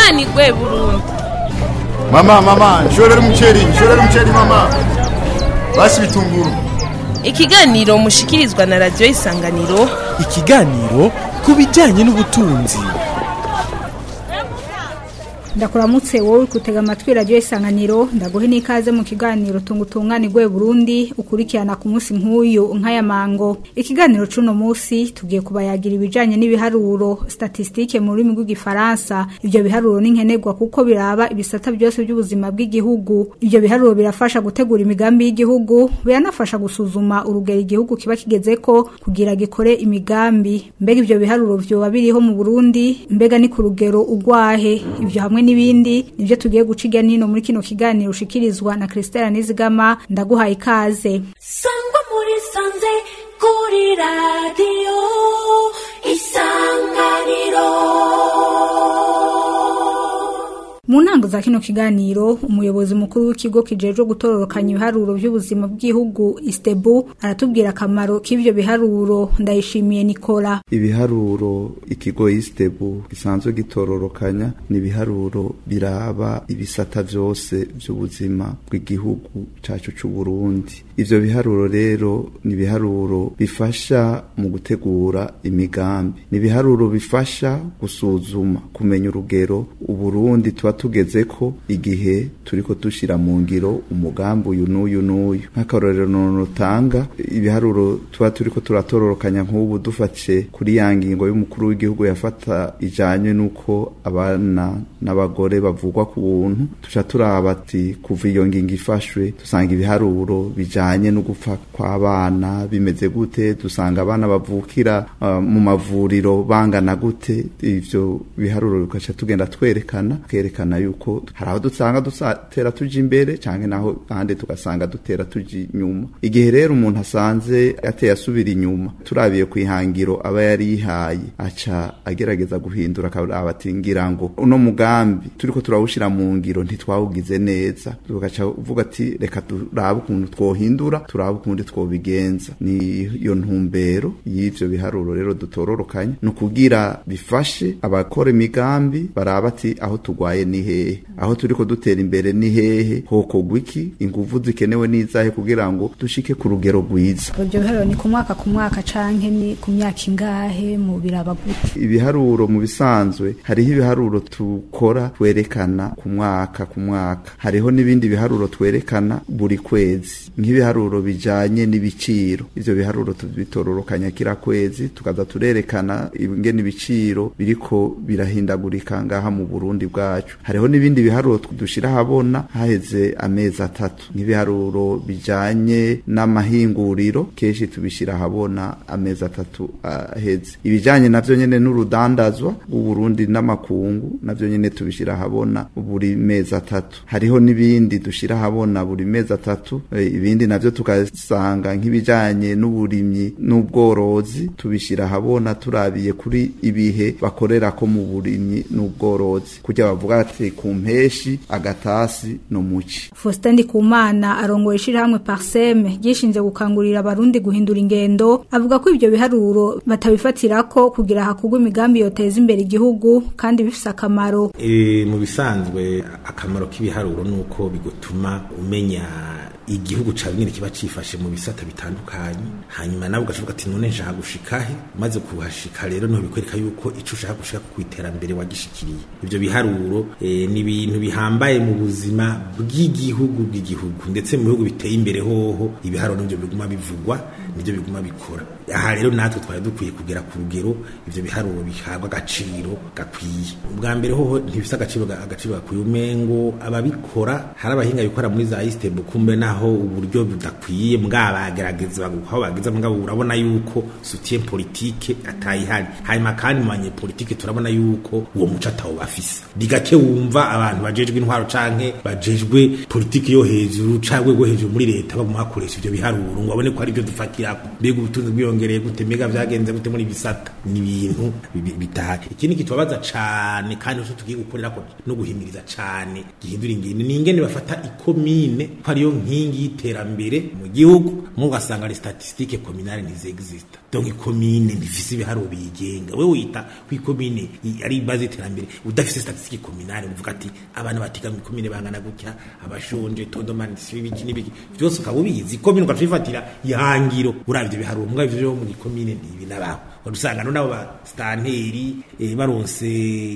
tunganirwe burundu Mama, mama, nshorera umuceri, nshorera umuceri mama. Basi bitunguru. ikiganiro mushikirizwa na radiyo isanganiro ikiganiro ku bijyanye n'ubutunzi ndakuramutse wowe uri gutega amatwi radiyo isanganiro ndaguhe n'ikaze mu kiganiro tungutunganirwe burundi ukurikirana ku munsi nk'uyu nk'aya mango ikiganiro c'uno munsi tugiye kubayagira ibijanye n'ibiharuro statisitike mu rurimi rw'igifaransa ivyo biharuro ni nkenerwa kuko biraba ibisata byose by'ubuzima bw'igihugu ivyo biharuro birafasha gutegura imigambi y'igihugu biranafasha gusuzuma urugero igihugu kiba kigezeko kugira gikore imigambi mbega ivyo biharuro vyoba biriho mu burundi mbega ni ku rugero ugwahe ivyo hamwe n'ibindi nivyo tugiye guca irya nino muri kino kiganiro ushikirizwa na Christelle Nizigama ndaguhaye ikaze sangwa muri sanze kuri radiyo isanganiro mu ntango za kino kiganiro umuyobozi mukuru w'ikigo kijejwe gutororokanya ibiharuro by'ubuzima bw'igihugu istebu aratubwira akamaro k'ivyo biharuro ndayishimiye Nicola ibiharuro ikigo istebu gisanzwe gitororokanya ni ibiharuro biraba ibisata vyose vy'ubuzima bw'igihugu cacu c'u Burundi ivyo biharuro rero ni ibiharuro bifasha mu gutegura imigambi ni ibiharuro bifasha gusuzuma kumenya urugero uburundi tuba tugeze ko igihe turiko dushira mu ngiro umugambi uyu n'uyu n'uyu nk'akarorero notanga ibiharuro tuba turiko turatororokanya nk'ubu dufashe kuri ya ngingo y'umukuru w'igihugu yafata ijanye n'uko abana n'abagore bavugwa ku buntu tuca turaba ati kuva iyo ngingo ifashwe dusanga ibiharuro bijanye no gupfa kw'abana bimeze gute dusanga abana bavukira uh, mu mavuriro bangana gute ivyo biharuro bigaca tugenda twerekana twerekana yuko hari aho dusanga dutera tuja imbere canke naho ahandi tugasanga dutera tuja inyuma igihe rero umuntu asanze ateye asubira inyuma turabiye ku ihangiro aba yari yihaye aca agerageza guhindura akaraba ati ngira ngo uno mugambi turiko turawushira mu ngiro ntitwawugize neza tugaca uvuga ati reka turabe ukuntu twohindura turabe ukundi twobigenza ni iyo ntumbero y'ivyo biharuro rero dutororokanya ni ukugira bifashe abakora imigambi baraba ati aho tugwaye ni hehe aho turiko dutera imbere ni hehe hokogwa iki inguvu zikenewe n'izahe kugira ngo dushike ku rugero rwiza ivyo biharuro ni ku mwaka ku mwaka canke ni ku myaka ingahe mu biraba gute ibiharuro mu bisanzwe hariho ibiharuro tukora twerekana ku mwaka ku mwaka hariho n'ibindi biharuro twerekana buri kwezi nk'ibiharuro bijanye n'ibiciro ivyo biharuro tubitororokanya kira kwezi tukaza turerekana ingene ibiciro biriko birahindagurika ngaha mu Burundi bwacu hariho n'ibindi biharuro dushira habona haheze amezi atatu nk'ibiharuro bijanye n'amahinguriro kenshi tubishira habona amezi atatu aheze ibijanye navyo nyene n'urudandazwa rw'uburundi n'amakungu navyo nyene tubishira habona buri mezi atatu hariho n'ibindi dushira habona buri mezi atatu e, ibindi navyo tugasanga nk'ibijanye n'uburimyi n'ubworozi tubishira habona turabiye kuri ibihe bakorera ko mu burimyi n'ubworozi kujya bavuga ati ku mpeshi agatasi no muci Faustin Ndikumana arongoye ishirahamwe Parseme gishinze gukangurira abarundi guhindura ingendo avuga ko ivyo biharuro batabifatirako kugira hakugwa imigambi yoteza imbere igihugu kandi bifise akamaro e, mu bisanzwe akamaro k'ibiharuro nuko bigutuma umenya igihugu cawe nyine kiba cifashe mu bisata bitandukanye hanyuma nawe ugashoboka ati none nshaka gushika he umaze kuhashika rero niho bikwereka yuko ico ushaka gushika ku iterambere wagishikiriye ivyo biharuro e, ni ibintu bihambaye mu buzima bw'igihugu bw'igihugu ndetse mu bihugu biteye imbere hoho ibiharuro nivyo biguma bivugwa nivyo biguma bikora aha rero natwe twari dukwiye kugera ku rugero ivyo biharuro bihabwa agaciro gakwiye ubwa mbere hoho ntibifise agaciro agaciro gakwiye umengo ababikora hari abahinga bikora muri za isitebo kumbe naho uburyo budakwiye mwabagerageza aho bageza mugabo urabona yuko soutien politique atayihari hanyuma kandi mu banyepolitike turabona yuko uwo muco atawo bafise bigake wumva abantu bajejwe intwaro canke bajejwe politike yo hejuru canke rwo hejuru muri leta baguma bakoresha ivyo biharuro ngo babone ko ari byo dufatirako mbega ubutunzi bwiyongereye gute mbega vyagenze gute muri bisata ni ibintu bitahari ikindi kitubabaza cane kandi nico tugiye gukorerako no guhimiriza cane gihindura ingene ni ingene bafata ikomine ko ariyo nkingi nkingi y'iterambere mu gihugu mu ugasanga les statistiques communales ntizexista donc ikomine ntifise ibiharuro biyigenga wewe wita ku ikomine i- ari base y'iterambere udafise statistique communale uvuga ati abana batiga mu ikomine bangana gutya abashonje tondomanisi ibiki n'ibiki byose ukaba ubizi ikomine ukacifatira ihangiro uravye ibiharuro mugabo ivyo vyo mu ikomine ntibi nabaho udusanga nabo ba stanteri eh, baronse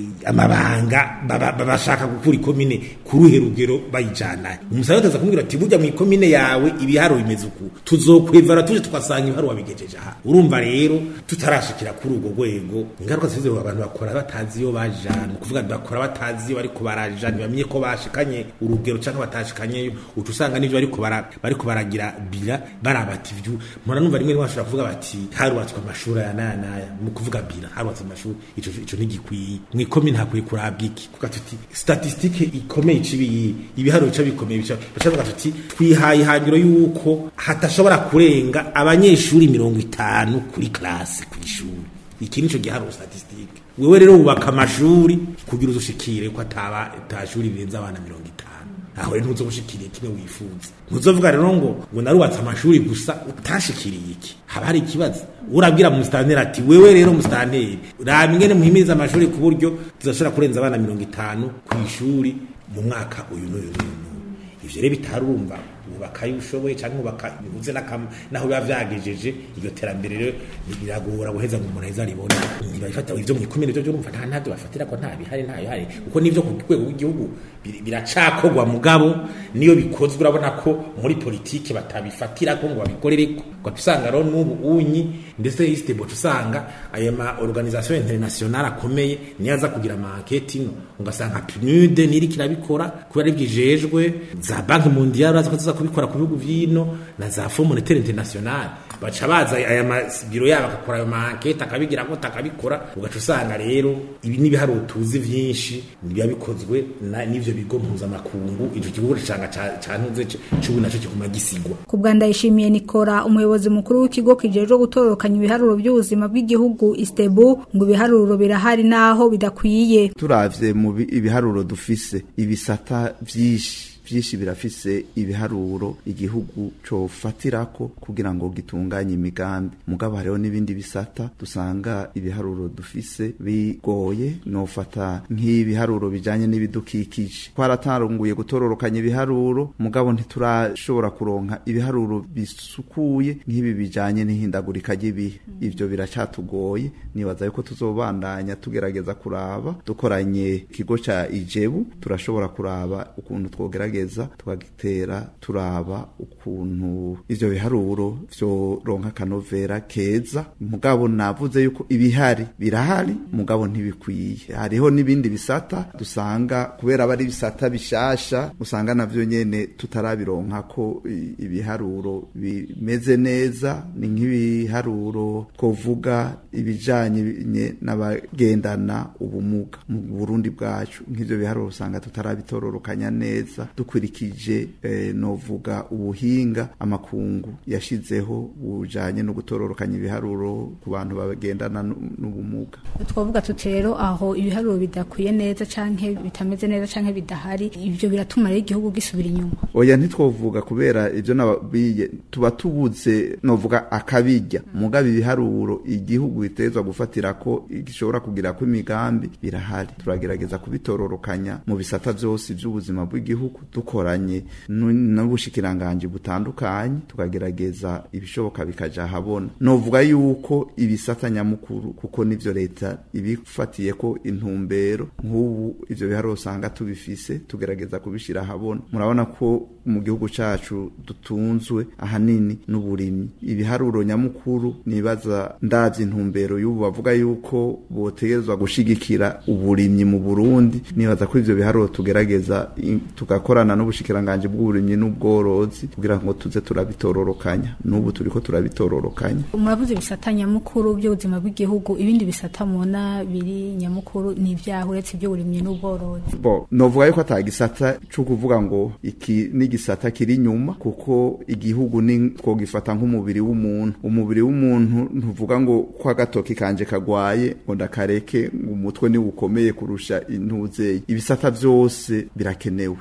amabanga baba- baba bashaka gukura ikomine ku ruhe rugero bayijana umusaza ataza kumubwira ati burya mu ikomine yawe ibiharuro bimeze uku tuzokwevara tuje tugasanga ibiharuro wabigejeje aha urumva rero tutarashikira kuri urwo rwego ingaruka zize abantu bakora batazi iyo bajana kuvuga bakora batazi iyo bariko baraja ntibamenye ko bashikanye urugero canke batashikanyeyo uca usanga n'ivyo bariko bara- bariko baragira bira baraba ati vyu mpora numva rimwe rimwe bashobora kuvuga bati harubatswe amashuri aya n'aya n'aya mu kuvuga bira harubatswe amashuri ico ico ntigikwiye mu ikomine hakwiye kurabwa iki kuvuga tuti statistike ikomeye icibiyi ibiharuro bica bikomeye bica baca bavuga tuti twihaye ihangiro yuko hatashobora kurenga abanyeshuri mirongo itanu kuri klase ku ishuri iki nico giharuro statistike wewe rero wubaka amashuri kugira uzushikire ko ataba atashuri rirenze abana mirongo itanu aho rero ntuzogushikiriye kimwe wifuza ntuzovuga rero ngo ngo narubatse amashuri gusa utashikiriye iki haba hari ikibazo urabwira musitanteri ati wewe rero musitanteri raba ingene muhimiriza amashuri ku buryo tuzashobora kurenza abana mirongo itanu ku ishuri mu mwaka uyu n'uyu n'uyu n'uyu ivyo rero bitarumva ubaka ayo ushoboye cyangwa ubaka bihuze n'akam- naho biba vyagejeje iryo terambere rero biragora guheza ngo umuntu aheza aribone ntibabifata ivyo mu ikomine vyo urumva nta ntabyo bafatira ko nta bihari nta bihari kuko n'ivyo ku rwego rw'igihugu biri- biracakorwa mugabo niyo bikozwe urabona ko muri politike batabifatira ko ngo babikorereko ugaca usanga rero n'ubu unyi ndetse isitebo usanga aya ma organisation internationale akomeye niyo aza kugira ama enquête ino ugasanga PNUD niri kirabikora kubera bwijejwe za banki mondiale uraza ko ziza kubikora ku bihugu vyino na za Fonds monétaire international baca baza aya mabiro yabo agakora ayo ma enquête akabigira ngo takabikora ugaca usanga rero ibi n'ibiharuro tuzi vyinshi biba bikozwe na- n'ivyo bigo mpuzamakungu ico kigo canga cantuze c'ubu naco kiguma gisigwa ku bwa ndayishimiye nikora umuyobozi mukuru w'ikigo kijejwe gutororokanya ibiharuro by'ubuzima bw'igihugu istebu ngo ibiharuro birahari naho bidakwiye turavye mu bi- ibiharuro dufise ibisata vyinshi vyinshi birafise ibiharuro igihugu cofatirako kugira ngo gitunganye imigambi mugabo hariho n'ibindi bisata dusanga ibiharuro dufise bigoye nofata nk'ibiharuro bijanye n'ibidukikije twaratanguye gutororokanya ibiharuro mugabo ntiturashobora kuronka ibiharuro bisukuye nk'ibi bijanye n'ihindagurika ry'ibihe ivyo biracatugoye nibaza yuko tuzobandanya tugerageza kuraba dukoranye ikigo ca ijebu turashobora kuraba ukuntu twogerageza tukagitera turaba ukuntu ivyo biharuro vyoronka akanovera keza mugabo navuze yuko ibihari birahari mugabo ntibikwiye hariho n'ibindi bisata dusanga kubera aba ari ibisata bishasha usanga navyo nyene tutarabironka ko i- ibiharuro bimeze neza ni nk'ibiharuro twovuga ibijanye nye n'abagendana ubumuga mu Burundi bwacu nk'ivyo biharuro usanga tutarabitororokanya neza dukurikije eh, novuga ubuhinga amakungu yashizeho bujanye no gutororokanya ibiharuro ku bantu bagendana nu- n'ubumuga twavuga tuti rero aho ibiharuro bidakwiye neza canke bitameze neza canke bidahari ivyo biratuma rero igihugu gisubira inyuma oya ntitwovuga kubera ibyo nabiye tuba tubuze novuga akabijya mugabo ibiharuro igihugu bitezwa gufatira ko gishobora kugira ko imigambi birahari turagerageza kubitororokanya mu bisata byose by'ubuzima bw'igihugu dukoranye nu- n'ubushikiranganji butandukanye tukagerageza ibishoboka bikaja habona novuga yuko ibisata nyamukuru kuko nivyo leta ibifatiye ko intumbero nk'ubu ivyo biharuro usanga tubifise tugerageza kubishira habona murabona ko mu gihugu cacu dutunzwe ahanini n'uburimyi ibiharuro nyamukuru nibaza ndavye intumbero y'ubu bavuga yuko botegerezwa gushigikira uburimyi mu Burundi nibaza ko ivyo biharuro tugerageza i- tugakorana n'ubushikiranganje bw'uburimyi n'ubworozi kugira ngo tuze turabitororokanya n'ubu turiko turabitororokanya muravuze ibisata nyamukuru by'ubuzima bw'igihugu ibindi bisata mubona biri nyamukuru ni ibyaha uretse iby'uburimyi n'ubworozi bo novuga yuko ata gisata co kuvuga ngo iki ni igisata kiri inyuma kuko igihugu ni twogifata nk'umubiri w'umuntu umubiri w'umuntu ntuvuga ngo ko agatoki kanje kagwaye ngo ndakareke ngo umutwe ni ukomeye kurusha intuzeye ibisata vyose birakenewe kugira ngo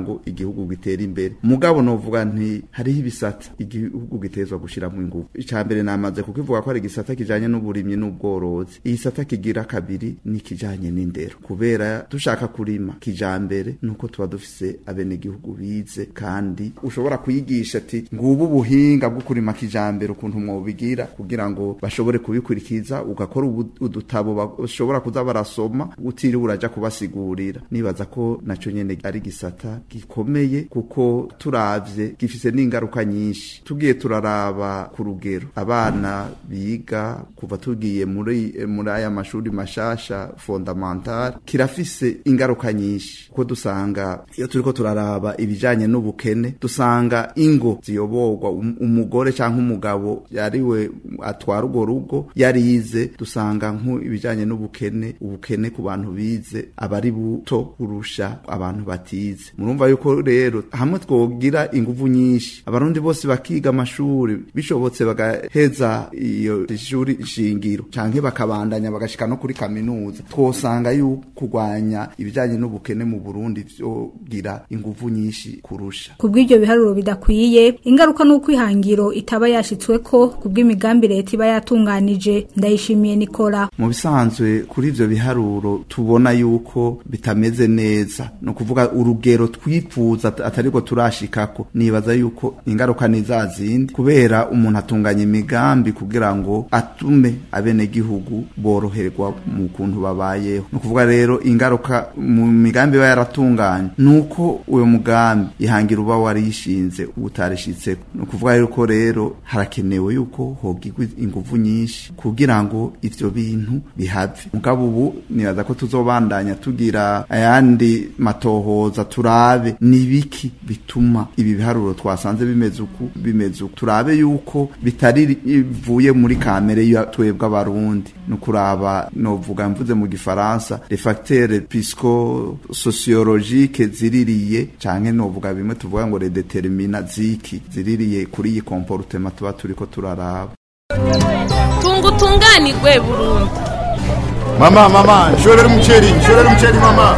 ngo igihugu gitere imbere mugabo novuga nti hariho ibisata igihugu gitezwa gushiramo ingufu icya mbere namaze kukivuga ko ari igisata kijanye n'uburimyi n'ubworozi igisata kigira kabiri ni kijanye n'indero kubera dushaka kurima kijambere nuko tuba dufise abenegihugu bize kandi ushobora kuyigisha ati ngubu ubuhinga bwo kurima kijambere ukuntu mwobigira kugira ngo bashobore kubikurikiza ugakora ubu- udutabo bashobora kuza barasoma utiriwe uraja kubasigurira nibaza ko naco nyene ari gisata gikomeye kuko turavye gifise n'ingaruka nyinshi tugiye turaraba ku rugero abana biga kuva tugiye muri muri aya mashuri mashasha fondamental kirafise ingaruka nyinshi kuko dusanga iyo turiko turaraba ibijanye n'ubukene dusanga ingo ziyoborwa um- umugore canke umugabo yariwe atwara urwo rugo yarize dusanga nku ibijanye n'ubukene ubukene ku bantu bize aba ari buto kurusha abantu batize murumva yuko rero hamwe twogira inguvu nyinshi abarundi bose bakiga amashuri bishobotse bagaheza iyo shuri shingiro canke bakabandanya bagashika no kuri kaminuza twosanga yuko kurwanya ibijanye n'ubukene mu Burundi vyogira inguvu nyinshi kurusha kubw'ibyo biharuro bidakwiye ingaruka n'uko ihangiro itaba yashitsweko kubw'imigambi leta iba yatunganije ndayishimiye nikora mu bisanzwe kuri ivyo biharuro tubona yuko bitameze neza ni ukuvuga urugero twifuza at- atariko turashikako nibaza yuko ingaruka ni za zindi kubera umuntu atunganya imigambi kugira ngo atume abenegihugu boroherwa mu kuntu babayeho ni ukuvuga rero ingaruka mu migambi iba yaratunganye ni uko uyo mugambi ihangira uba warishinze utarishitseko ni ukuvuga yuko rero harakenewe yuko hogirwa inguvu nyinshi kugira ngo ivyo bintu bihave mugabo ubu nibaza ko tuzobandanya tugira ayandi matohoza turabe nibiki bituma ibi biharuro twasanze bimeze uku bimeze uku turabe yuko bitari bivuye muri kamere ya twebwe abarundi ni ukuraba novuga mvuze mu gifaransa les facteurs psychosociologiques ziririye canke novuga bimwe tuvuga ngo les déterminants ziki ziririye kuri iyi comportement tuba turiko turaraba tunga utunganirwe burundu mama mama nshorera umuceri nshorera umuceri mama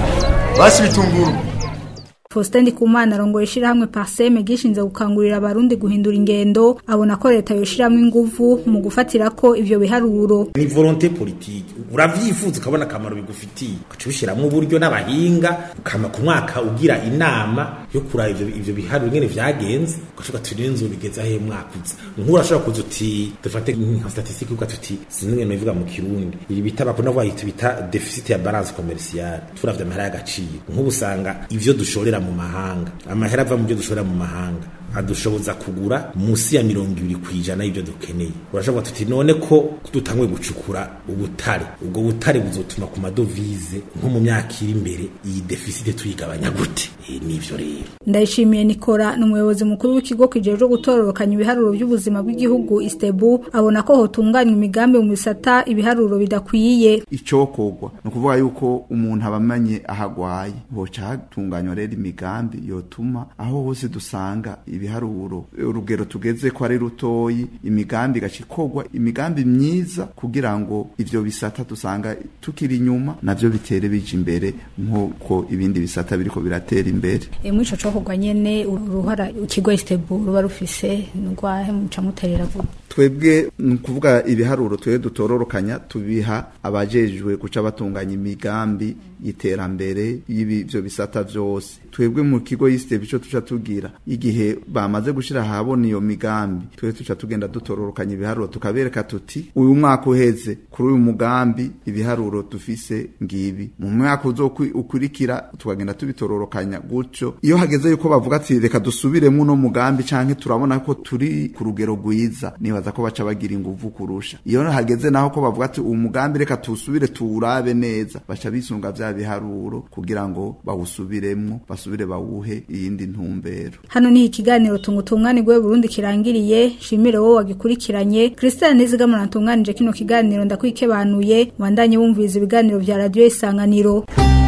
basi bitunguru Faustin Ndikumana arongoye ishirahamwe Parseme gishinze gukangurira abarundi guhindura ingendo abona ko leta yoshiramwe inguvu mu gufatira ko ivyo biharuro ni volonté politique uravyifuza ukabona akamaro bigufitiye ugaca ubishiramwo uburyo n'abahinga ukama ku mwaka ugira inama yo kuraba ivyo, ivyo biharuro ingene vyagenze ugaca uga turi inzu bigeze ahe mwaka uza nk'ubu urashobora kuza uti dufate nka statistique ugaca uti sinzi ngene bivuga mu kirundi ibi bita bakunda kuvuga iti bita deficit ya balance commerciale turavye amahera y'agaciro nk'ubu usanga ivyo dushorera mu mahanga amahera ava mu byo dushorera mu mahanga adushoboza kugura musi ya mirongo ibiri ku ijana y'ibyo dukeneye urashobora tuti none ko dutanguye gucukura ubutare ubwo butare buzotuma ku madovize nko mu myaka iri imbere iyi defisite tuyigabanya gute Eh, nivyo rero ndayishimiye nikora ni umuyobozi mukuru w'ikigo kijejwe gutororokanya ibiharuro by'ubuzima bw'igihugu istebu abona ko hotunganywa imigambi mu bisata ibiharuro bidakwiye icokorwa ni ukuvuga yuko umuntu aba amanye aho agwaye hoca hatunganywa rero imigambi yotuma aho hose dusanga ibiharuro urugero tugeze ko ari rutoyi imigambi igaca ikorwa imigambi myiza kugira ngo ivyo bisata dusanga tukiri inyuma navyo bitere bija imbere nk'uko ibindi bisata biriko biratera imbere e muri ico cokorwa nyene uruhara ikigo istebu ruba rufise nurwahe muca muterera vuba twebwe ni ukuvuga ibiharuro twebwe dutororokanya tubiha abajejwe guca batunganya imigambi y'iterambere y'ibyo bisata byose twebwe mu kigo y'isitebu icyo tuca tugira igihe bamaze gushyira ahabona iyo migambi twebwe tuca tugenda dutororokanya ibiharuro tukabereka tuti uyu mwaka uheze kuri uyu mugambi ibiharuro dufise ngibi mu mwaka uzokwi- ukurikira tukagenda tubitororokanya gutyo iyo hageze yuko bavuga ati reka dusubiremo uno mugambi canke turabona ko turi ku rugero rwiza nibaza ko baca bagira inguvu kurusha iyo hageze naho ko bavuga ati uwo mugambi reka tuwusubire tuwurabe neza baca bisunga vya biharuro kugira ngo bawusubiremwo basubire bawuhe iyindi ntumbero hano ni ikiganiro tungutunganirwe Burundi kirangiriye shimire wowe wagikurikiranye Christian Nizigama natunganije kino kiganiro ndakwikebanuye wandanye wumviriza ibiganiro vya radio isanganiro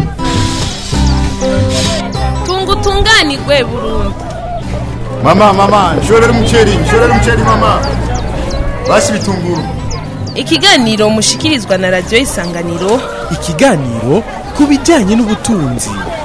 tunga utunganirwe burundu mama mama nshorera umuceri nshorera umuceri mama basi bitunguru ikiganiro mushikirizwa na radiyo isanganiro ikiganiro ku bijyanye n'ubutunzi